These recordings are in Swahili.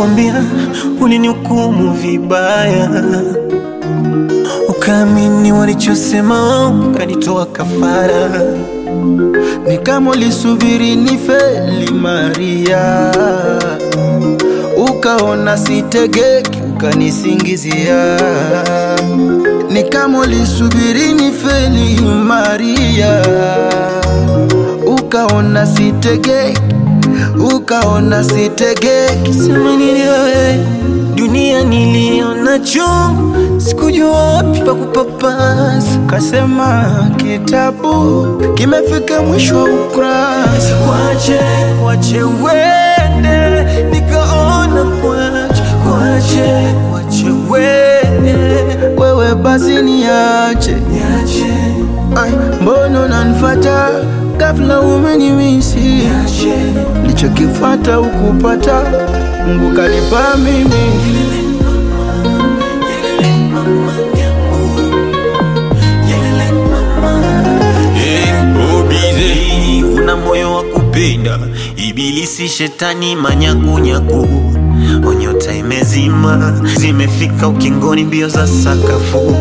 Nishakwambia ulinihukumu vibaya, ukaamini walichosema, ukanitoa kafara. Ni kama ulisubiri nifeli Maria, ukaona sitegeki, ukanisingizia. Ni kama ulisubiri nifeli Maria, ukaona sitegeki, ukaona sitegeki. Sema nini wewe, dunia niliona chungu, sikujua wapi pa kupapasa. Kasema kitabu kimefika mwisho wa ukurasa. Kwache, kwache wende, nikaona kwache, kwache, kwache wende, Wewe basi niache, niache, Ai, mbona unanifuata ghafla, umenimisi niache. Nilichokifata ukupata, Mungu kanipa mimi. Obize, una moyo wa kupenda, ibilisi shetani manyakunyaku, onyota imezima, zimefika ukingoni, mbio za sakafu.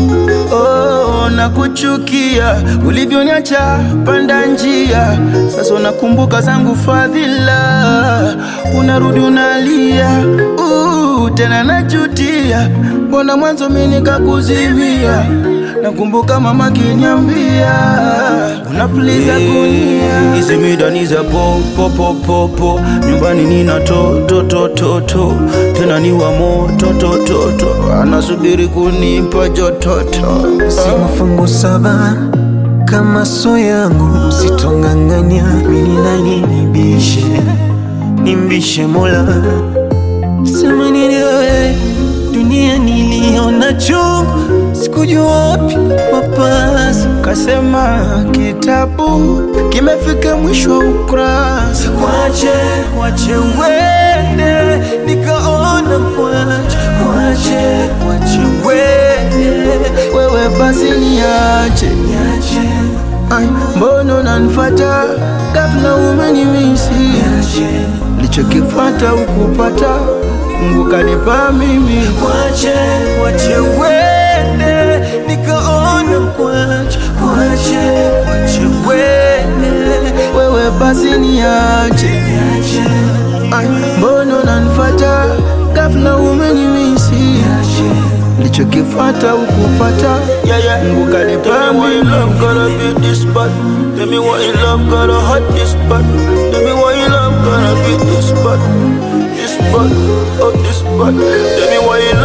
Oh, nakuchukia ulivyoniacha panda njia, sasa unakumbuka zangu fadhila, unarudi unalia, uh, tena najutia, mbona mwanzo mimi nikakuzimia. Nakumbuka mama kiniambia unapuliza gunia, hizi midani za po po po po po, nyumbani nina to to to to to, tena ni wa moto to to to, anasubiri kunipa jototo. Si mafungu saba kama so yangu, sitonganganya mini nani nibishe, nimbishe Mola. Sema nini wewe, dunia niliona chungu, sikujua wapi papasa. Kasema kitabu kimefika mwisho wa ukurasa. Kwache, kwache wende, nikaona kwache, kwache, kwache wende, Wewe basi niache, niache, Ai, mbona unanifuata ghafla, umenimisi niache. Nilichokifata ukupata, Mungu kanipa mimi. Kwache, kwache wende, nikaona kwache, kwache, kwache wende, Wewe basi niache, niache, Ai, mbona unanifuata ghafla, umenimisi niache. Nilichokifata ukupata, yeah, yeah. Mungu kanipa mimi. love gotta be this bad. Tell me why you love gotta hurt this bad. Tell me why you love gotta be this bad. This bad, oh this bad. Tell me why you love